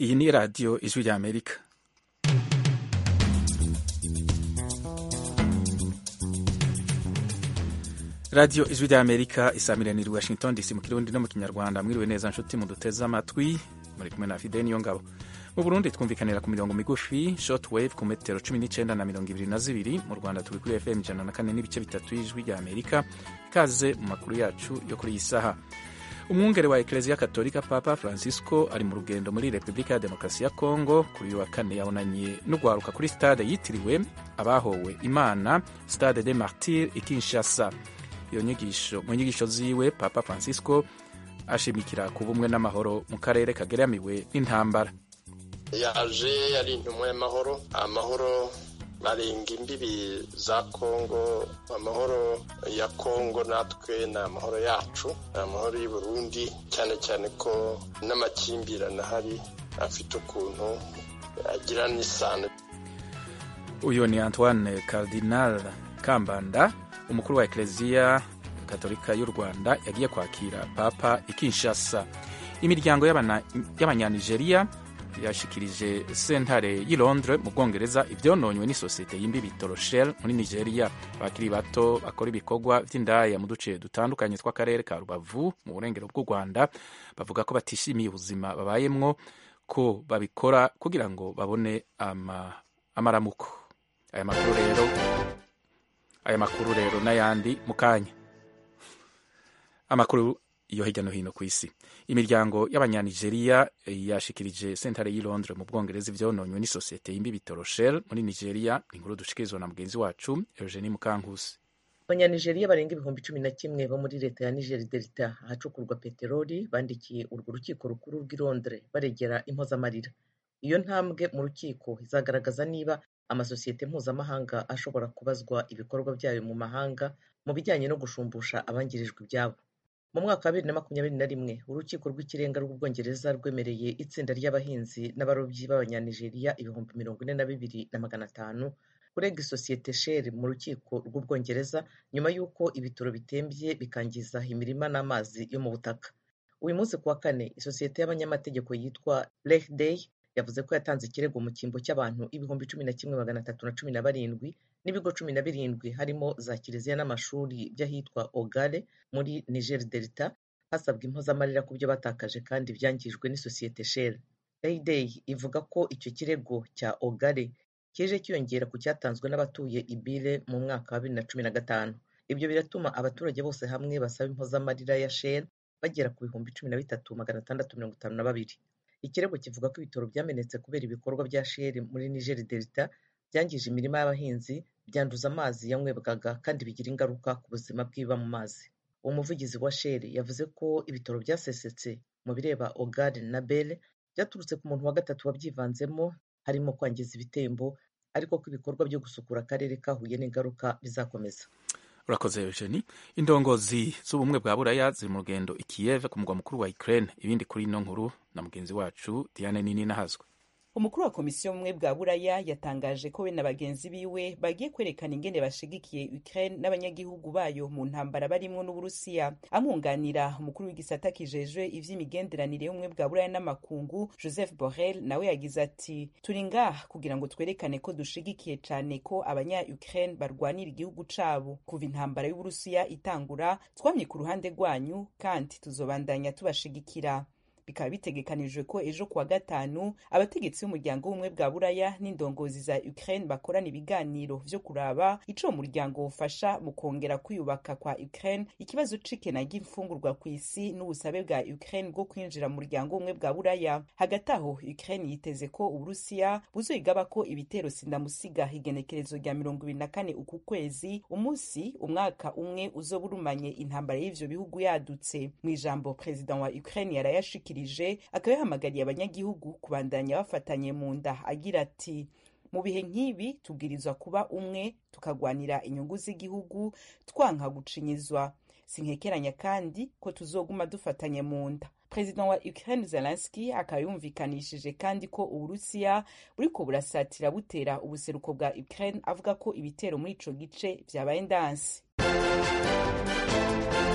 iyi ni radiyo ijwi rya amerika radiyo ijwi rya amerika isamiraniye washington dc mu kirundi no mu kinyarwanda mwiriwe neza nshuti muduteze amatwi muri kumwe na fide niyo ngabo mu burundi twumvikanira ku mirongo migufi short wave ku metero cumi n'icyenda na mirongo ibiri na zibiri mu rwanda turi kuri fm ijana na kane n'ibice bitatu y'ijwi rya amerika ikaze mu makuru yacu yo kuri iyi saha umwungere wa ekereziya katolika papa francisco ari mu rugendo muri repubulika ya demokarasi ya kongo kuri uyu wa kane yabonanye n'urwaruka kuri stade yitiriwe abahowe imana stade de martir i kinshasa iyo nyigisho mu nyigisho ziwe papa francisco ashimikira ku bumwe n'amahoro mu karere kageramiwe n'intambara yaje ari intumwa y'amahoro amahoro arenga imbibi za kongo amahoro ya kongo natwe ni amahoro yacu ni amahoro y'i burundi cyane cyane ko n'amakimbirane ahari afite ukuntu agira n'isano uyu ni antoine cardinal kambanda umukuru wa ekereziya katolika y'u rwanda yagiye kwakira papa i kinshasa imiryango y'abanyanigeriya yashikirije sentare y'i londres mu bwongereza ibyononywe n'isosiyete y'imbibi toroshel muri nigeria abakiri bato bakora ibikorwa by'indaya mu duce dutandukanye tw'akarere ka rubavu mu burengero bw'u rwanda bavuga ko batishimiye ubuzima babayemwo ko babikora kugira ngo babone ama, amaramuko aya makuru rero aya makuru rero n'ayandi mu kanya amakuru yo hirya no hino ku isi imiryango y'abanyanigeriya yashikirije sentare y'i londres mu bwongereza ivyononywe n'isosiyete y'imbibi toroshel muri nigeria inkuru dushikirizwa na mugenzi wacu eugenie mukankusi abanyanigeriya barenga ibihumbi cumi na kimwe bo muri leta ya niger delta ahacukurwa peteroli bandikiye urwo rukiko rukuru rw'i londres baregera impozamarira iyo ntambwe mu rukiko izagaragaza niba amasosiyete mpuzamahanga ashobora kubazwa ibikorwa byayo mu mahanga mu bijyanye no gushumbusha abangirijwe ibyabo mu mwaka wa bibiri na makumyabiri na rimwe urukiko rw'ikirenga rw'ubwongereza rwemereye itsinda ry'abahinzi n'abarobyi b'abanyanigeriya ibihumbi mirongo ine na bibiri na magana atanu kurega isosiyete sheri mu rukiko rw'ubwongereza nyuma y'uko ibitoro bitembye bikangiza imirima n'amazi yo mu butaka uyu munsi ku wa kane isosiyete y'abanyamategeko yitwa day yavuze ko yatanze ikirego mu cyimbo cy'abantu ibihumbi cumi na kimwe magana atatu na cumi na barindwi n'ibigo cumi na birindwi harimo za kiliziya n'amashuri by'ahitwa ogare muri niger delta hasabwa impozamarira ku byo batakaje kandi byangijwe n'isosiyete shell dayday ivuga ko icyo kirego cya ogare kije cyiyongera ku cyatanzwe n'abatuye ibile mu mwaka wa bibiri na cumi na gatanu ibyo biratuma abaturage bose hamwe basaba impozamarira ya shell bagera ku bihumbi cumi na bitatu magana atandatu mirongo itanu na babiri ikirego kivuga ko ibitoro byamenetse kubera ibikorwa bya sheri muri niger delta byangije imirima y'abahinzi byanduza amazi yanywebwaga kandi bigira ingaruka ku buzima bw'ibiba mu mazi umuvugizi wa sheri yavuze ko ibitoro byasesetse mu bireba ogare na bele byaturutse ku muntu wa gatatu wabyivanzemo harimo kwangiza ibitembo ariko ko ibikorwa byo gusukura akarere kahuye n'ingaruka bizakomeza urakoze eugenie indongozi z'ubumwe bwa buraya ziri mu rugendo i kiev ku mugwa mukuru wa ukraine ibindi kuri ino nkuru na mugenzi wacu diane nini nahazwe umukuru wa komisiyo y'ubumwe bwa buraya yatangaje ko we na bagenzi biwe bagiye kwerekana ingene bashigikiye ukraine n'abanyagihugu bayo mu ntambara barimwo n'uburusiya amwunganira umukuru w'igisata kijejwe ivy'imigenderanire y'ubumwe bwa buraya n'amakungu joseph borrell nawe yagize ati turi ngaha kugira ngo twerekane ko dushigikiye cane ko abanya ukraine barwanira igihugu cabo kuva intambara y'uburusiya itangura twamye ku ruhande rwanyu kandi tuzobandanya tubashigikira bikaba bitegekanijwe ko ejo kuwa gatanu abategetsi b'umuryango w'ubumwe bwa buraya n'indongozi za ukraine bakorana ibiganiro vyo kuraba ico uwo muryango wofasha mu kongera kwiyubaka kwa ukraine ikibazo c'ikena ry'imfungurwa ku isi n'ubusabe bwa ukraine bwo kwinjira mu muryango w'ubumwe bwa buraya hagati aho ukraine yiteze ko uburusiya buzoyigaba ko ibitero sindamusiga igenekerezo rya mirongo ibiri na kane uku kwezi umunsi umwaka umwe uzoba urumanye intambara y'ivyo bihugu yadutse mu ijambo perezida wa ukraine yarayashikira akaba yahamagariye abanyagihugu kubandanya bafatanye mu nda agira ati mu bihe nk'ibi tubwirizwa kuba umwe tukagwanira inyungu z'igihugu twanka gucinyizwa sinkekeranya kandi ko tuzoguma dufatanye mu nda perezida wa ukraine zelenski akaba yumvikanishije kandi ko uburusiya buriko burasatira butera ubuseruko bwa ukraine avuga ko ibitero muri ico gice vyabaye ndansi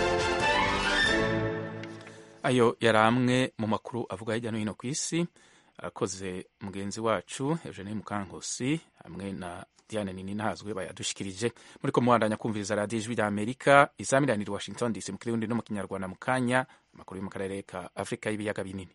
ayo yari amwe mu makuru avuga hirya no hino ku isi arakoze mugenzi wacu eugenie mukankusi hamwe na diane nini ntazwe bayadushikirije muri ko muhandanya kumviriza radiyo ijwi rya amerika izamiranira washington dc mu kirundi no mu kinyarwanda mu kanya amakuru yo mu karere ka afurika y'ibiyaga binini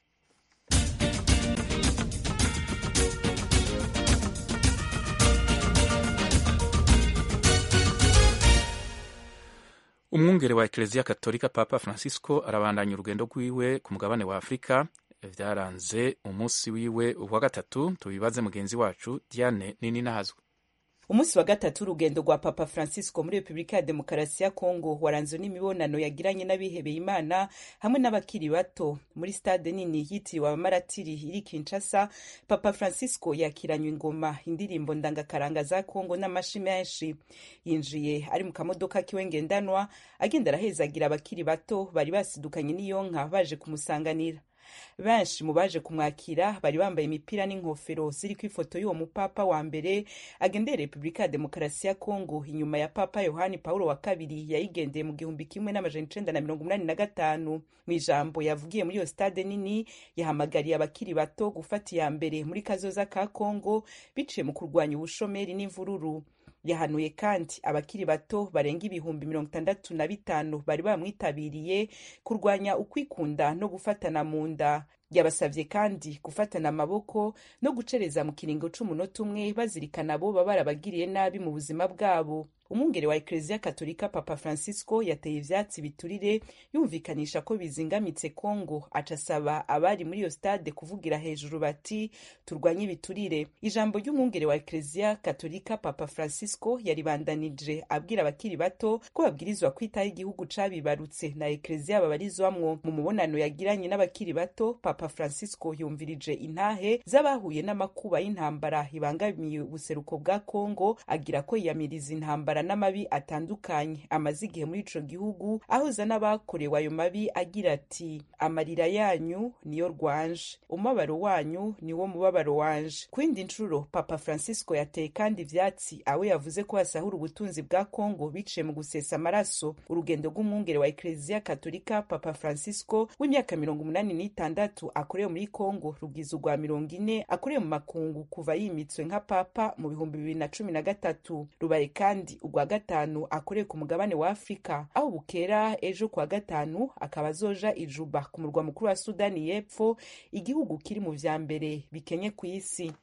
umwungere wa ekereziya katolika papa francisco arabandanya urugendo rwiwe ku mugabane wa afurika byaranze umunsi wiwe wa gatatu tubibaze mugenzi wacu diane nini nahazwe umunsi wa gatatu urugendo rwa papa francisco muri repubulika ya demokarasi ya kongo waranzwe n'imibonano yagiranye n'abihebeye imana hamwe n'abakiri bato muri stade nini yitiriwe abamaratiri iri kinshasa papa francisco yakiranywe ingoma indirimbo ndangakaranga za kongo n'amashi menshi yinjiye ari mu kamodoka kiwe ngendanwa agenda arahezagira abakiri bato bari basidukanye n'iyonka baje kumusanganira benshi mu baje kumwakira bari bambaye imipira n'inkofero ziri ku ifoto y'uwo mupapa wa mbere agendeye repubulika ya demokarasi ya kongo inyuma ya papa yohani paulo wa kabiri yayigendeye mu gihumbi kimwe n'amajana icenda na mirongo umunani na gatanu mu ijambo yavugiye muri iyo stade nini yahamagariye abakiri bato gufata iya mbere muri kazoza ka kongo biciye mu kurwanya ubushomeri n'imvururu yahanuye kandi abakiri bato barenga ibihumbi mirongo itandatu na bitanu bari bamwitabiriye kurwanya ukwikunda no gufatana mu nda yabasabye kandi gufatana amaboko no gucereza mu kiringo c'umunota umwe bazirikana abo baba barabagiriye nabi mu buzima bwabo umwungere wa ekereziya katolika papa francisco yateye ivyatsi biturire yumvikanisha ko bizingamitse kongo aca asaba abari muri iyo stade kuvugira hejuru bati turwanye ibiturire ijambo ry'umwungere wa ekereziya katolika papa francisco yaribandanije abwira abakiri bato ko babwirizwa kwitaho igihugu cabibarutse na ekereziya babarizwamwo mu mubonano yagiranye n'abakiri bato papa francisco yumvirije intahe z'abahuye n'amakuba y'intambara ibangamiye ubuseruko bwa kongo agira ko yiyamiriza intambara n'amabi atandukanye amaze igihe muri ico gihugu ahuza n'abakorewe ayo mabi agira ati amarira yanyu niyo rwanje umubabaro wanyu niwo mubabaro wanje ku yindi nshuro papa francisco yateye kandi ivyatsi awe yavuze ko basahura ubutunzi bwa kongo biciye mu gusesa amaraso urugendo rw'umwungere wa ekereziya katolika papa francisco w'imyaka mirongo umunani n'itandatu akorewe muri kongo rugize urwa mirongo ine akorewe mu makungu kuva yimitswe nka papa mu bihumbi bibiri na cumi na gatatu rubaye kandi urwa gatanu akoreye ku mugabane wa afurika aho bukera ejo kuwa gatanu akaba azoja ijuba ku murwa mukuru wa sudani y'epfo igihugu kiri mu vya mbere bikenye ku isi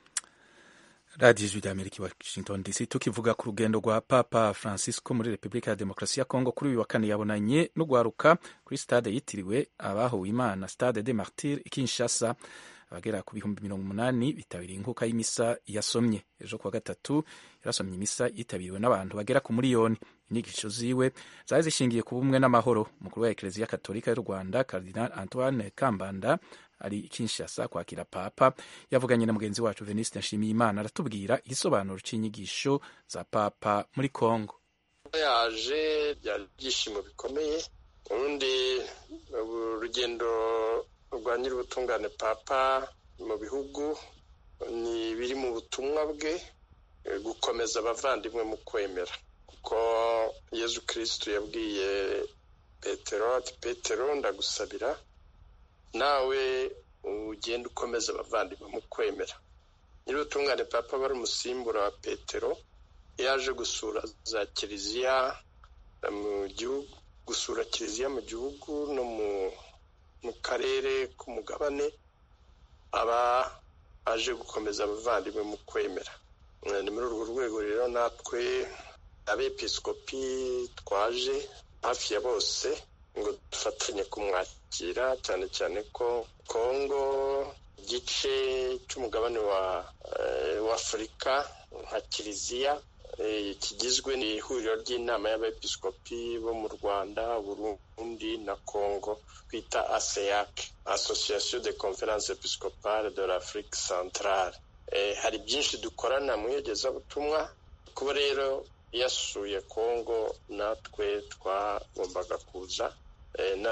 radiyo ijwi rya amerika washington dc tukivuga ku rugendo rwa papa francisco muri repubulika ya demokarasi ya kongo kuri uyu wa kane yabonanye n'ugwaruka kuri stade yitiriwe abahuwe imana stade de martir ikinshasa abagera ku bihumbi mirongo umunani bitabiriye inkuka y'imisa yasomye ejo kuwa gatatu yarasomye imisa yitabiriwe n'abantu bagera ku miliyoni inyigisho ziwe zari zishingiye ku bumwe n'amahoro umukuru wa ekereziya katolika y'u rwanda cardinal antoine kambanda ari kinshasa kwakira papa yavuganye na mugenzi wacu veniste nshimiyimana aratubwira igisobanuro cy'inyigisho za papa muri congo yaje byari ibyishimo bikomeye urundi urugendo rwa nyir'ubutungane papa mu bihugu ni biri mu butumwa bwe gukomeza abavandimwe mu kwemera kuko yezu kirisitu yabwiye petero ati petero ndagusabira nawe ugenda ukomeza abavandimwe mu kwemera nyir'ubutungane papa bari umusimbura wa petero yaje gusura za kiliziya mu gihugu gusura kiliziya mu gihugu no mu karere k'umugabane aba aje gukomeza abavandimwe mu kwemera ni muri urwo rwego rero natwe abepiskopi twaje hafi ya bose ngo dufatanye kumwakira cyane cyane ko kongo igice cy'umugabane wa afurika nka kiliziya kigizwe n'ihuriro ry'inama y'abepiskopi bo mu rwanda burundi na congo twita aseyac association de conference episcopale de l'afrique centrale hari byinshi dukorana mu iyogezabutumwa kuba rero yasuye congo natwe twagombaga kuza na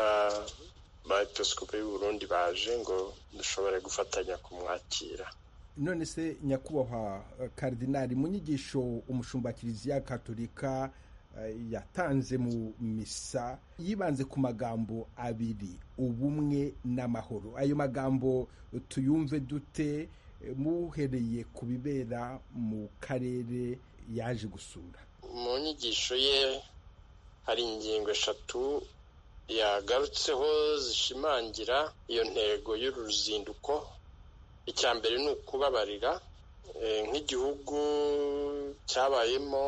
ba episikopi y'u Burundi baje ngo dushobore gufatanya kumwakira none se nyakubahwa karidinari mu nyigisho umushumba kiliziya katolika yatanze mu misa yibanze ku magambo abiri ubumwe n'amahoro ayo magambo tuyumve dute muhereye ku bibera mu karere yaje gusura mu nyigisho ye hari ingingo eshatu yagarutseho zishimangira iyo ntego y'uru ruzinduko icya mbere ni ukubabarira nk'igihugu cyabayemo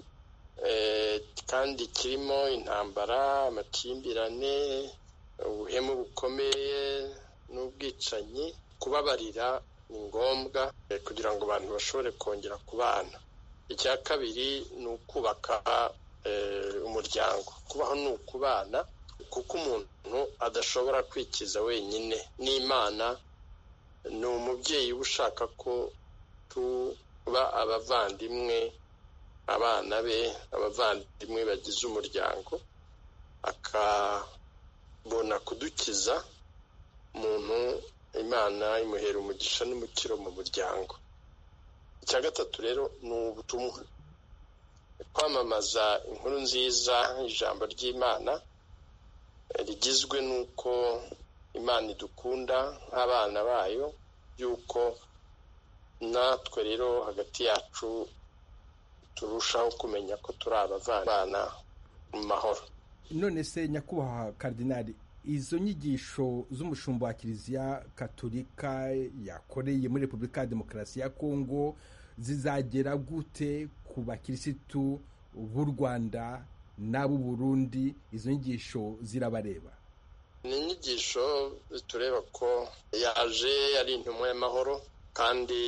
kandi kirimo intambara amakimbirane ubuhemu bukomeye n'ubwicanyi kubabarira ni ngombwa kugira ngo abantu bashobore kongera kubana icya kabiri ni ukubaka umuryango kubaho ni ukubana kuko umuntu adashobora kwikiza wenyine n'imana ni umubyeyi uba ushaka ko tuba abavandimwe abana be abavandimwe bagize umuryango akabona kudukiza umuntu imana imuhera umugisha n'umukiro mu muryango icya gatatu rero ni ubutumwa kwamamaza inkuru nziza ijambo ry'imana rigizwe n'uko imana idukunda nk'abana bayo y'uko natwe rero hagati yacu turushaho kumenya ko turi abavana mu mahoro none se nyakubahwa karidinari izo nyigisho z'umushumba wa kiliziya katolika yakoreye muri repubulika ya demokarasi ya kongo zizagera gute ku bakirisitu b'u rwanda n'ab'u burundi izo nyigisho zirabareba ni inyigisho zitureba ko yaje ari intumwa y'amahoro kandi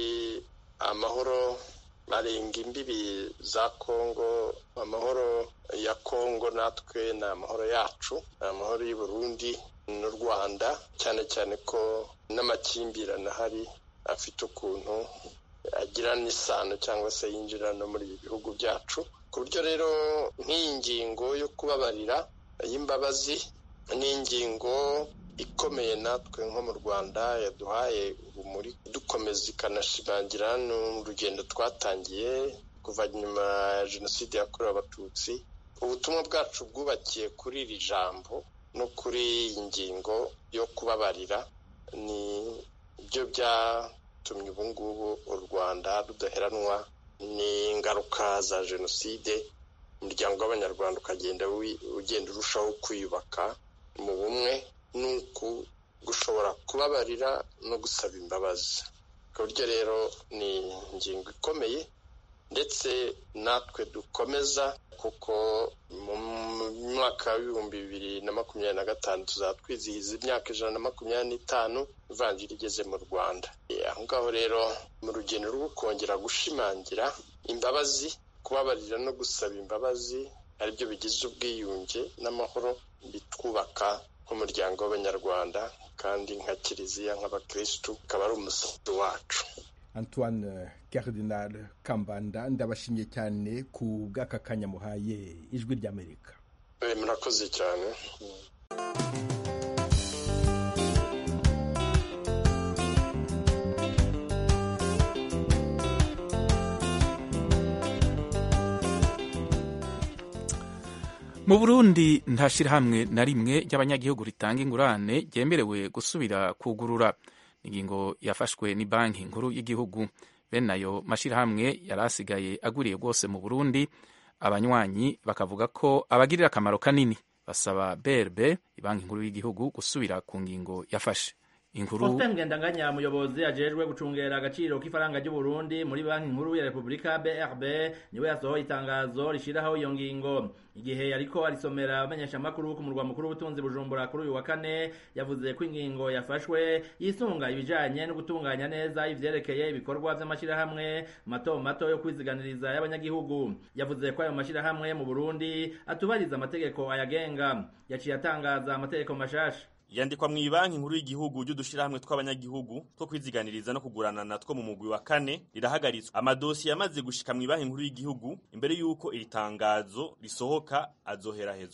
amahoro arenga imbibi za kongo amahoro ya kongo natwe ni amahoro yacu ni amahoro y'u Burundi n'u rwanda cyane cyane ko n'amakimbirane ahari afite ukuntu agira n'isano cyangwa se yinjira no muri ibi bihugu byacu ku buryo rero nk'iyi ngingo yo kubabarira y'imbabazi ni ingingo ikomeye natwe nko mu rwanda yaduhaye urumuri dukomeza ikanashimangira n'urugendo twatangiye kuva nyuma ya jenoside yakorewe abatutsi ubutumwa bwacu bwubakiye kuri iri jambo no kuri iyi ngingo yo kubabarira ni byo byatumye ubu ngubu u rwanda rudaheranwa n'ingaruka za jenoside umuryango w'abanyarwanda ukagenda ugenda urushaho kwiyubaka mu bumwe nuko gushobora kubabarira no gusaba imbabazi ku buryo rero ni ingingo ikomeye ndetse natwe dukomeza kuko mu mwaka w'ibihumbi bibiri na makumyabiri na gatanu tuzaba twizihiza imyaka ijana na makumyabiri n'itanu ivanjiri igeze mu rwanda aho ngaho rero mu rugendo rwo kongera gushimangira imbabazi kubabarira no gusaba imbabazi aribyo bigize ubwiyunge n'amahoro bitwubaka nk'umuryango w'abanyarwanda kandi nka kiliziya nk'abakirisitu ukaba ari umusanzu wacu antoine Cardinal kambanda ndabashimye cyane ku bw'aka kanya muhaye ijwi ry'amerika murakoze cyane mu burundi nta shyirahamwe na rimwe ry'abanyagihugu ritanga ingurane ryemerewe gusubira kugurura ingingo yafashwe ni banki nkuru y'igihugu bene ayo mashyirahamwe yari asigaye aguriye rwose mu burundi abanywanyi bakavuga ko abagirira akamaro kanini basaba brb banki nkuru y'igihugu gusubira ku ngingo yafashe inkuru Faustin Ngendanganya umuyobozi ajejwe gucungera agaciro k'ifaranga ry'u Burundi muri banki nkuru ya Republika BRB niwe yasohoye itangazo rishiraho iyo ngingo igihe yariko arisomera abamenyesha makuru ku murwa mukuru w'ubutunzi Bujumbura kuri uyu wa kane yavuze ko ingingo yafashwe yisunga ibijanye no gutunganya neza ivyerekeye ibikorwa vy'amashirahamwe mato mato yo kwiziganiriza y'abanyagihugu yavuze ko ayo mashirahamwe mu Burundi atubariza amategeko ayagenga yaciye atangaza amategeko mashasha yandikwa mu ibanki nkuru y'igihugu ry'udushirahamwe tw'abanyagihugu two kwiziganiriza no kuguranana two mu mugwi wa kane rirahagaritswe amadosiye yamaze gushika mu ibanki nkuru y'igihugu imbere y'uko iri tangazo risohoka azoherahezwa ku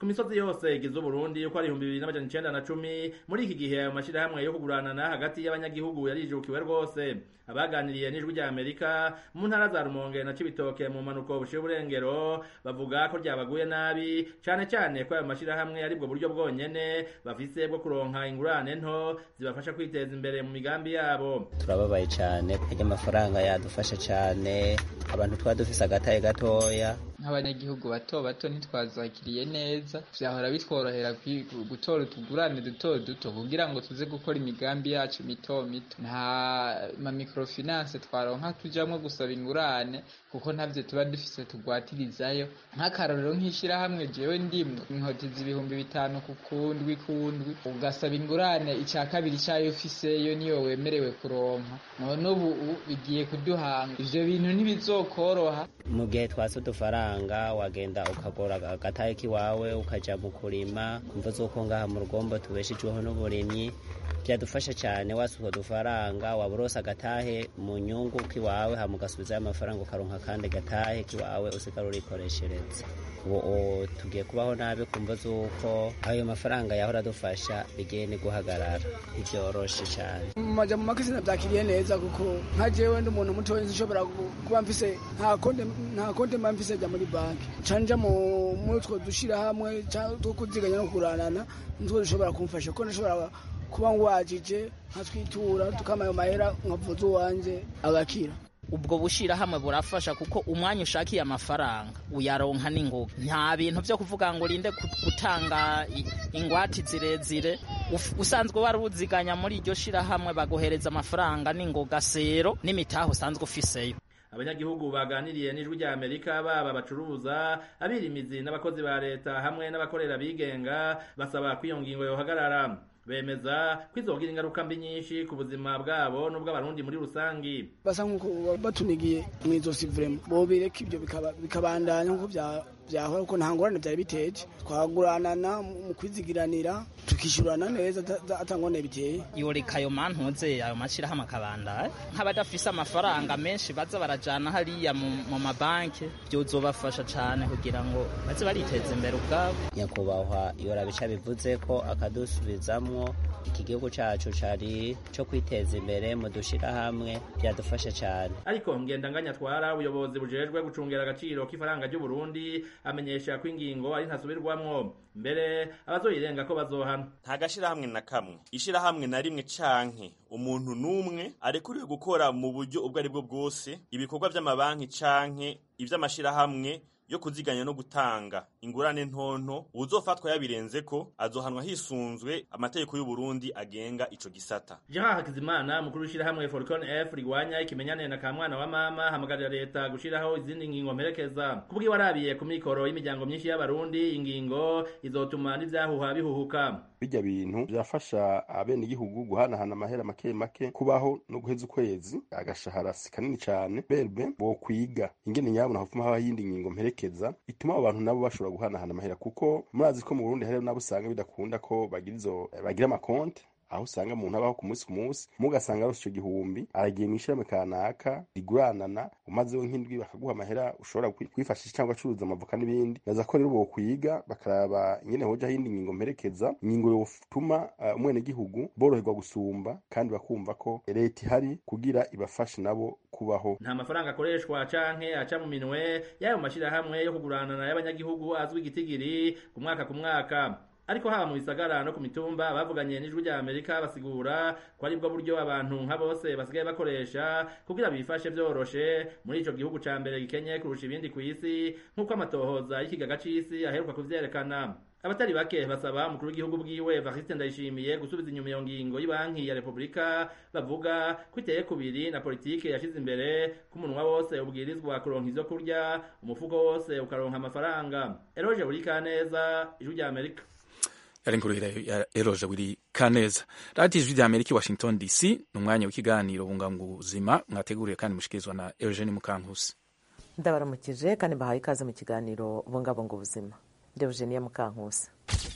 ku misozi yose igize uburundi uko ari ibihumbi bibiri n'amajana icenda na cumi muri iki gihe ayo mashirahamwe yo kuguranana hagati y'abanyagihugu yarijukiwe rwose abaganiriye n'ijwi rya amerika mu ntara za rumonge na cibitoke mu mpanuko bushiye uburengero bavuga ko ryabaguye nabi cane cane ko ayo mashirahamwe ari bwo buryo bwonyene bafise bwo kuronka ingurane nto zibafasha kwiteza imbere mu migambi yabo turababaye cane kuko amafaranga yadufasha cane abantu twaba dufise agataye gatoya nk'abanyagihugu bato bato ntitwazakiriye neza vyahora bitworohera gutora utugurane duto duto kugira ngo tuze gukora imigambi yacu mito mito nta mamikrofinance twaronka tujamwo gusaba ingurane kuko ntavyo tuba dufise tugwatirizayo nk'akarorero nk'ishirahamwe jewe ndimwe inkotiza ibihumbi bitanu ku kundwi kundwi ugasaba ingurane ica kabiri cayo ufiseyo niyo wemerewe kuronka none ubu bigiye kuduhanga ivyo bintu ntibizokoroha mu gihe twase udufaranga wagenda ukagora agatahe k'iwawe ukaja mu kurima kumva z'uko ngaha mu rugombo tubeshejweho n'uburimyi byadufasha cyane wasuka udufaranga waba urose agatahe mu nyungu k'iwawe hama ugasubizayo amafaranga ukaronka kandi gatahe k'iwawe usigara urikoreshereza ubu tugiye kubaho nabi kumva z'uko ayo mafaranga yahora adufasha bigiye ni guhagarara ntibyoroshe cyane mu majambo make sinabyakiriye neza kuko nka jewe ndi umuntu mutoya nshobora kuba mfise nta konte nta konte mba mfise jya muri banki canja muri utwo dushirahamwe two kuziganya no kuguranana nitwo dushobora kumfasha kuko nashobora kuba ngwajije nkatwitura tukama ayo mahera nkavuza uwanje agakira ubwo bushirahamwe burafasha kuko umwanya ushakiye amafaranga uyaronka n'ingoga nta bintu vyo kuvuga ngo urinde gutanga ingwati zirezire usanzwe wari uziganya muri iryo shirahamwe bagohereza amafaranga n'ingoga sero n'imitahe usanzwe ufiseyo abanyagihugu baganiriye n'ijwi rya amerika baba bacuruza abirimizi n'abakozi ba leta hamwe n'abakorera bigenga basaba ko iyo ngingo yohagarara bemeza ko izogira ingaruka mbi nyinshi ku buzima bwabo n'ubw'abarundi muri rusangi basa nk'uko batunigiye mu izosi vrema bobireka ibyo bikabandanya nk'uko byahora kuko nta ngorane byari biteje twaguranana mu kwizigiranira tukishyurana neza atangone biteye yoreka ayo mantuze ayo mashyirahamwe akabandaya nk'abadafise amafaranga menshi baza barajana hariya mu mabanki byozobafasha cyane kugira ngo baze bariteza imbere ubwabo nyakubahwa yorabica bivuze ko akadusubizamwo iki gihugu cacu cari co kwiteza imbere mu dushirahamwe byadufasha cyane ariko ngendanganya twara ubuyobozi bujejwe gucungera agaciro k'ifaranga ry'u Burundi amenyesha ko ingingo ari ntasubirwamwo mbere abazoyirenga ko bazohana nta gashirahamwe na kamwe ishirahamwe na rimwe canke umuntu n'umwe arekuriwe gukora mu buryo ubwo ari bwo bwose ibikorwa vy'amabanki canke ivy'amashirahamwe yo kuziganya no gutanga ingurane ntonto uzofatwa yabirenze ko azohanwa hisunzwe amategeko y'u Burundi agenga ico gisata Jean Hakizimana mukuru w'ishirahamwe Falcon F rigwanya ikimenyane na kamwana wa mama hamagarira leta gushiraho izindi ngingo mperekeza kubwi warabiye ku mikoro y'imiryango myinshi y'abarundi ingingo izotuma n'ivyahuha bihuhuka bijya bintu byafasha abene igihugu guhanahana amahera make make kubaho no guheza ukwezi agashahara si kanini cyane berbe bo kwiga ingene nyabona hafuma haba yindi ngingo mperekeza ituma abo bantu nabo bashobora guhanahana amahera kuko murazi ko mu Burundi hari nabo usanga bidakunda ko bagira izo bagira amakonte aho usanga umuntu abaho ku munsi ku munsi mugasanga arose ico gihumbi aragiye mw'ishirahamwe kanaka riguranana umazeho nk'indwi bakaguha amahera ushobora kwifashisha cyangwa acuruza amavoka n'ibindi naza ko rero bokwiga bakaraba ingene hoja yindi ngingo mperekeza ingingo yotuma umwenegihugu boroherwa gusumba kandi bakumva ko leta ihari kugira ibafashe nabo kubaho nta mafaranga akoreshwa canke aca mu minwe y'ayo mashirahamwe yo kuguranana y'abanyagihugu azwi igitigiri ku mwaka ku mwaka ariko haba mu bisagara no ku mitumba bavuganye n'ijwi rya Amerika basigura ko ari bwo buryo abantu nka bose basigaye bakoresha kugira bifashe vyoroshe muri ico gihugu ca mbere gikenye kurusha ibindi ku isi nk'uko amatohoza y'ikigaga c'isi aheruka kuvyerekana abatari bake basaba umukuru w'igihugu bwiwe Evariste Ndayishimiye gusubiza inyuma iyo ngingo y'Ibanki ya Repubulika bavuga ko iteye kubiri na politike yashize imbere ko umunwa wose ubwirizwa kuronka ivyo kurya umufuko wose ukaronka amafaranga Eroje Burikaneza ijwi rya Amerika yari inkuru ya eroje buri kaneza radiyo ijwi rya amerika i washington dc ni umwanya w'ikiganiro bungabunga ubuzima mwateguriwe kandi mushikirizwa na eugene mukankusi ndabaramukije kandi mbahaye ikaze mu kiganiro bungabunga ubuzima ndi eugenie mukankusi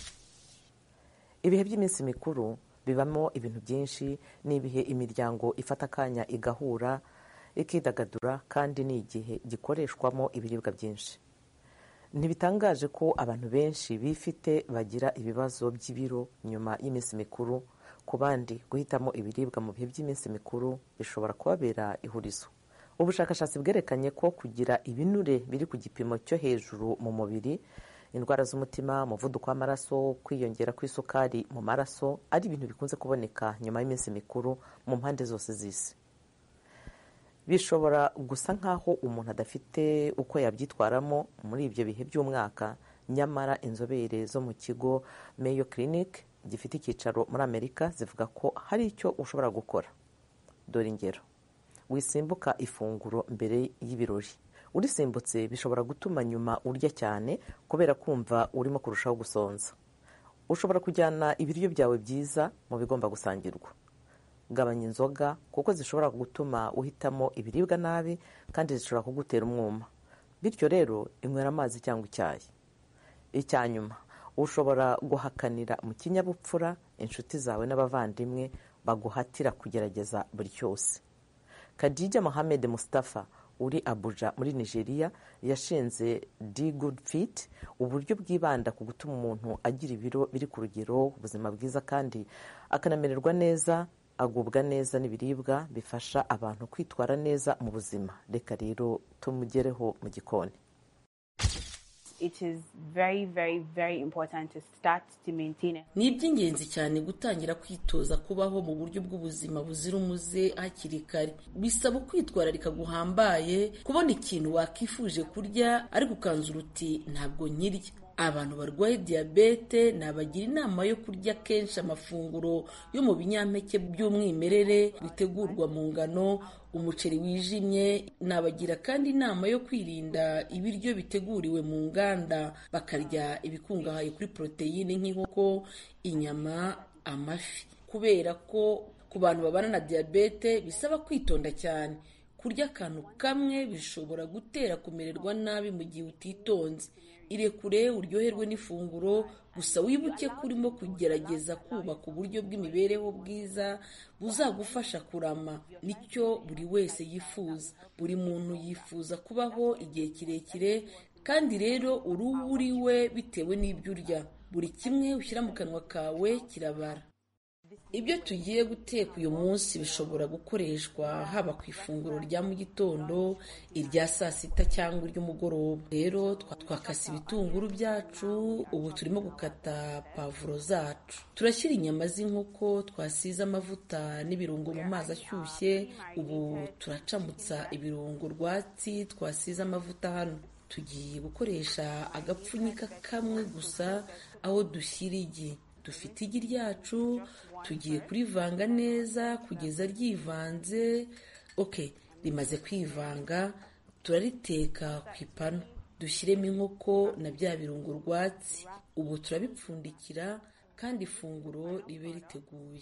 ibihe by'iminsi mikuru bibamo ibintu byinshi ni ibihe imiryango ifata akanya igahura ikidagadura kandi ni igihe gikoreshwamo ibiribwa byinshi ntibitangaje ko abantu benshi bifite bagira ibibazo by'ibiro nyuma y'iminsi mikuru ku bandi guhitamo ibiribwa mu bihe by'iminsi mikuru bishobora kubabera ihurizo ubushakashatsi bwerekanye ko kugira ibinure biri ku gipimo cyo hejuru mu mubiri indwara z'umutima umuvuduko w'amaraso kwiyongera kw'isukari mu maraso ari ibintu bikunze kuboneka nyuma y'iminsi mikuru mu mpande zose z'isi bishobora gusa nk'aho umuntu adafite uko yabyitwaramo muri ibyo bihe by'umwaka nyamara inzobere zo mu kigo Mayo Clinic gifite icyicaro muri amerika zivuga ko hari icyo ushobora gukora dore ingero wisimbuka ifunguro mbere y'ibirori urisimbutse bishobora gutuma nyuma urya cyane kubera kumva urimo kurushaho gusonza ushobora kujyana ibiryo byawe byiza mu bigomba gusangirwa gabanya inzoga kuko zishobora gutuma uhitamo ibiribwa nabi kandi zishobora kugutera umwuma bityo rero inywera amazi cyangwa icyayi icya nyuma ushobora guhakanira mu kinyabupfura inshuti zawe n'abavandimwe baguhatira kugerageza buri cyose kadijya mohamed mustafa uri abuja muri nigeria yashinze d good fit uburyo bwibanda ku gutuma umuntu agira ibiro biri ku rugero ubuzima bwiza kandi akanamererwa neza agubwa neza n'ibiribwa bifasha abantu kwitwara neza mu buzima reka rero tumugereho mu gikoni it is very very very important to start to maintain it. ni iby'ingenzi cyane gutangira kwitoza kubaho mu buryo bw'ubuzima buzira umuze hakiri kare bisaba ukwitwararika guhambaye kubona ikintu wakifuje kurya ariko ukanzura uti ntabwo nkirya abantu barwaye diyabete nabagira inama yo kurya kenshi amafunguro yo mu binyampeke by'umwimerere bitegurwa mu ngano umuceri wijimye nabagira kandi inama yo kwirinda ibiryo biteguriwe mu nganda bakarya ibikungahaye kuri poroteyine nk'inkoko inyama amafi kubera ko ku bantu babana na diyabete bisaba kwitonda cyane kurya akantu kamwe bishobora gutera kumererwa nabi mu gihe utitonze irekure uryoherwe n'ifunguro gusa wibuke ko urimo kugerageza kubaka uburyo bw'imibereho bwiza buzagufasha kurama nicyo buri wese yifuza buri muntu yifuza kubaho igihe kirekire kandi rero uruhu uri we bitewe n'ibyo urya buri kimwe ushyira mu kanwa kawe kirabara ibyo tugiye guteka uyu munsi bishobora gukoreshwa haba ku ifunguro rya mu gitondo irya saa sita cyangwa iry'umugoroba rero twakase ibitunguru byacu ubu turimo gukata pavuro zacu turashyira inyama z'inkoko twasize amavuta n'ibirungo mu mazi ashyushye ubu turacamutsa ibirungo rwatsi twasize amavuta hano tugiye gukoresha agapfunyika kamwe gusa aho dushyira igi dufite igi ryacu tugiye kurivanga neza kugeza ryivanze ok rimaze kwivanga turariteka ku ipanu dushyiremo inkoko na bya birungo rwatsi ubu turabipfundikira kandi ifunguro ribe riteguye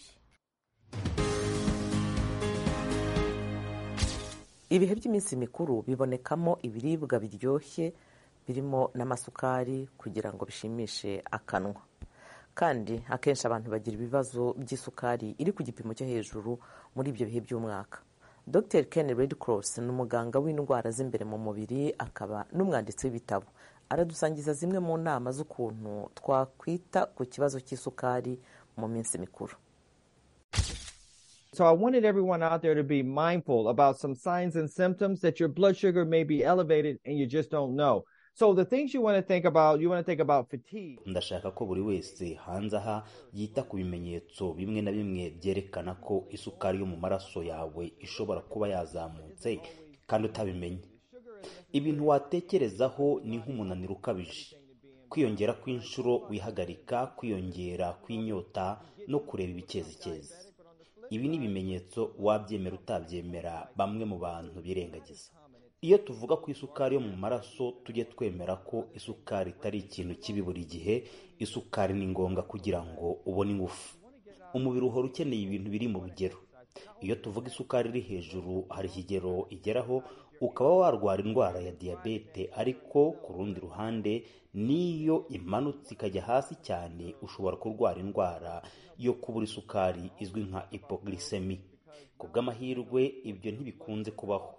ibihe by'iminsi mikuru bibonekamo ibiribwa biryoshye birimo n'amasukari kugira ngo bishimishe akanwa kandi akenshi abantu bagira ibibazo by'isukari iri ku gipimo cyo hejuru muri ibyo bihe by'umwaka dr ken redcross ni umuganga w'indwara z'imbere mu mubiri akaba n'umwanditsi w'ibitabo aradusangiza zimwe mu nama z'ukuntu twakwita ku kibazo cy'isukari mu minsi mikuru So I wanted everyone out there to be mindful about some signs and symptoms that your blood sugar may be elevated and you just don't know. So the things you want to think about, you want to think about fatigue. ndashaka ko buri wese hanze aha yita ku bimenyetso bimwe na bimwe byerekana ko isukari yo mu maraso yawe ishobora kuba yazamutse kandi utabimenye ibintu watekerezaho ni nk'umunaniro ukabije kwiyongera kw'inshuro wihagarika kwiyongera kw'inyota no kureba ibikezikezi ibi ni ibimenyetso wabyemera utabyemera bamwe mu bantu birengagiza iyo tuvuga ku isukari yo mu maraso tujye twemera ko isukari itari ikintu kibi buri gihe isukari ni ngombwa kugira ngo ubone ingufu umubiri uhora ukeneye ibintu biri mu rugero iyo tuvuga isukari iri hejuru hari ikigero igeraho ukaba warwara indwara ya diyabete ariko ku rundi ruhande n'iyo imanutse ikajya hasi cyane ushobora kurwara indwara yo kubura isukari izwi nka hypoglycemia ku bw'amahirwe ibyo ntibikunze kubaho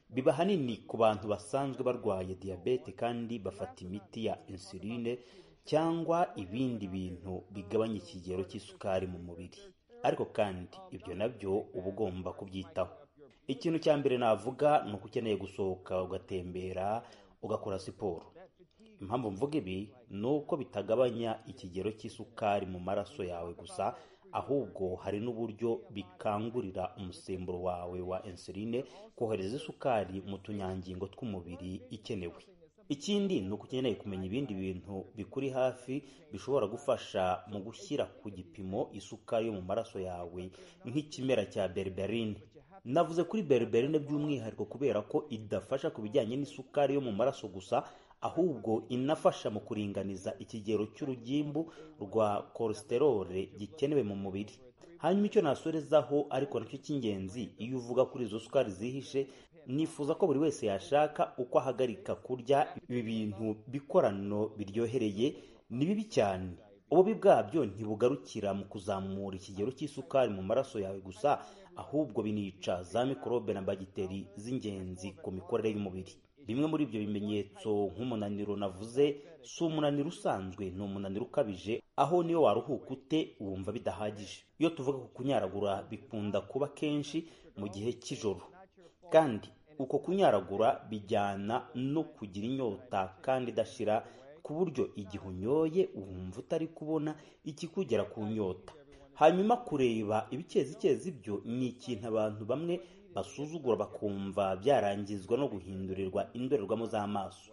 biba hanini ku bantu basanzwe barwaye diyabete kandi bafata imiti ya insuline cyangwa ibindi bintu bigabanya ikigero cy'isukari mu mubiri ariko kandi ibyo nabyo uba ugomba kubyitaho ikintu cya mbere navuga ni uko ukeneye gusohoka ugatembera ugakora siporo impamvu mvuga ibi ni uko bitagabanya ikigero cy'isukari mu maraso yawe gusa ahubwo hari n'uburyo bikangurira umusemburo wawe wa insuline kohereza isukari mu tunyangingo tw'umubiri ikenewe ikindi ni uko ukeneye kumenya ibindi bintu bikuri hafi bishobora gufasha mu gushyira ku gipimo isukari yo mu maraso yawe nk'ikimera cya berberine navuze kuri berberine by'umwihariko kubera ko idafasha ku bijyanye n'isukari yo mu maraso gusa ahubwo inafasha mu kuringaniza ikigero cy'urugimbu rwa kolesterole gikenewe mu mubiri hanyuma icyo nasorezaho ariko nacyo cy'ingenzi iyo uvuga kuri izo sukari zihishe nifuza ko buri wese yashaka uko ahagarika kurya ibi bintu bikorano biryohereye ni bibi cyane ububi bwabyo ntibugarukira mu kuzamura ikigero cy'isukari mu maraso yawe gusa ahubwo binica za mikorobe na bagiteri z'ingenzi ku mikorere y'umubiri bimwe muri ibyo bimenyetso nk'umunaniro navuze si umunaniro usanzwe ni umunaniro ukabije aho niyo waruhuka ute wumva bidahagije iyo tuvuga ku kunyaragura bikunda kuba kenshi mu gihe cy'ijoro kandi uko kunyaragura bijyana no kugira inyota kandi idashira ku buryo igihe unyoye wumva utari kubona ikikugera ku nyota hanyuma kureba ibicezicezi byo ni ikintu abantu bamwe basuzugura bakumva byarangizwa no guhindurirwa indorerwamo z'amaso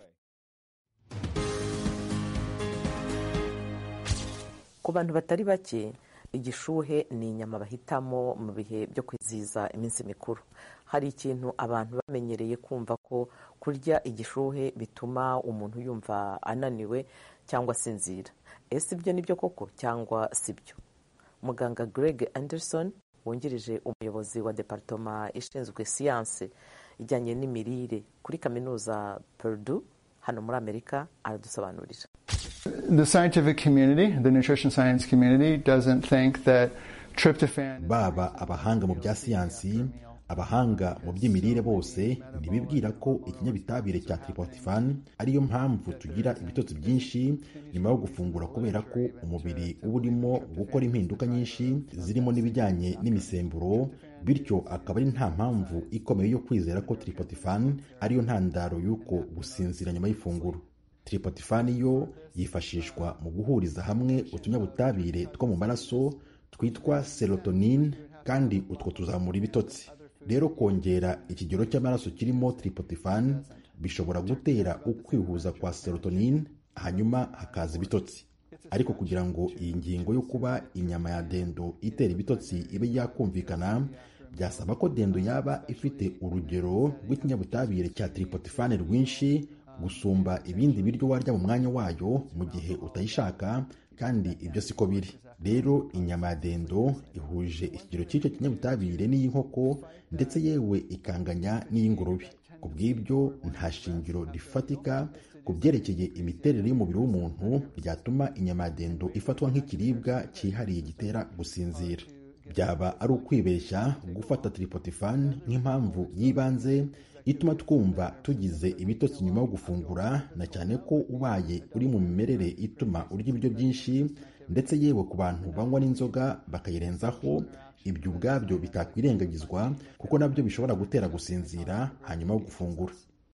ku bantu batari bake igishuhe ni inyama bahitamo mu bihe byo kwizihiza iminsi mikuru hari ikintu abantu bamenyereye kumva ko kurya igishuhe bituma umuntu yumva ananiwe cyangwa asinzira ese ibyo ni byo koko cyangwa si byo muganga greg anderson wungirije umuyobozi wa departoma ishinzwe siyanse ijyanye n'imirire kuri kaminuza Purdue hano muri amerika aradusobanurira The scientific community, the nutrition science community, doesn't think that tryptophan. baba abahanga mu bya siyansi abahanga mu by'imirire bose ntibibwira ko ikinyabitabire cya tryptophan ariyo mpamvu tugira ibitotsi byinshi nyuma yo gufungura kubera ko umubiri uba urimo gukora impinduka nyinshi zirimo n'ibijyanye n'imisemburo bityo akaba ari nta mpamvu ikomeye yo kwizera ko tryptophan ariyo ntandaro y'uko gusinzira nyuma y'ifunguro tryptophan yo yifashishwa mu guhuriza hamwe utunyabutabire two mu maraso twitwa serotonin kandi utwo tuzamura ibitotsi rero kongera ikigero cy'amaraso kirimo tryptophan bishobora gutera ukwihuza kwa serotonin hanyuma hakaza ibitotsi ariko kugira ngo iyi ngingo yo kuba inyama ya dendo itera ibitotsi ibe yakumvikana byasaba ko dendo yaba ifite urugero rw'ikinyabutabire cya tryptophan rwinshi gusumba ibindi biryo warya mu mwanya wayo mu gihe utayishaka kandi ibyo siko biri rero inyama ya dendo ihuje ikigero cy'icyo kinyabutabire n'iy'inkoko ndetse yewe ikanganya n'iy'ingurube ku bw'ibyo nta shingiro rifatika ku byerekeye imiterere y'umubiri w'umuntu byatuma inyama ya dendo ifatwa nk'ikiribwa cyihariye gitera gusinzira byaba ari ukwibeshya gufata tryptophan nk'impamvu y'ibanze ituma twumva tugize ibitotsi nyuma yo gufungura na cyane ko ubaye uri mu mimerere ituma urya ibiryo byinshi ndetse yewe ku bantu banywa n'inzoga bakayirenzaho ibyo ubwabyo bitakwirengagizwa kuko nabyo bishobora gutera gusinzira hanyuma yo gufungura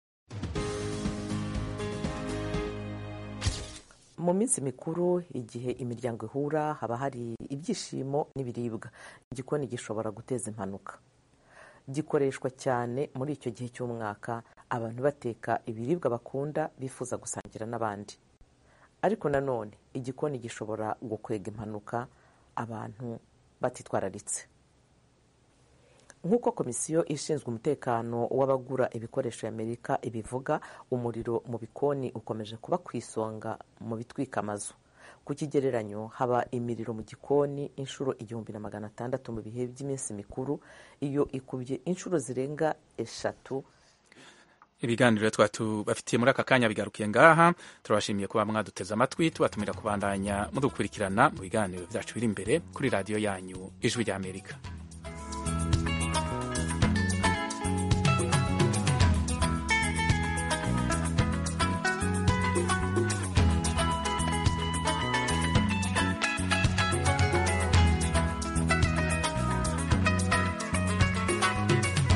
mu minsi mikuru igihe imiryango ihura haba hari ibyishimo n'ibiribwa igikoni gishobora guteza impanuka gikoreshwa cyane muri icyo gihe cy'umwaka abantu bateka ibiribwa bakunda bifuza gusangira n'abandi ariko nanone igikoni gishobora gukwega impanuka abantu batitwararitse nk'uko komisiyo ishinzwe umutekano w'abagura ibikoresho y'amerika ibivuga umuriro mu bikoni ukomeje kuba ku isonga mu bitwika amazu ku kigereranyo haba imiriro mu gikoni inshuro igihumbi na magana atandatu mu bihe by'iminsi mikuru iyo ikubye inshuro zirenga eshatu ibiganiro twatubafitiye muri aka kanya bigarukiye ngaha turabashimiye kuba mwaduteze amatwi tubatumira kubandanya mudukurikirana mu biganiro byacu biri imbere kuri radiyo yanyu ijwi ry'amerika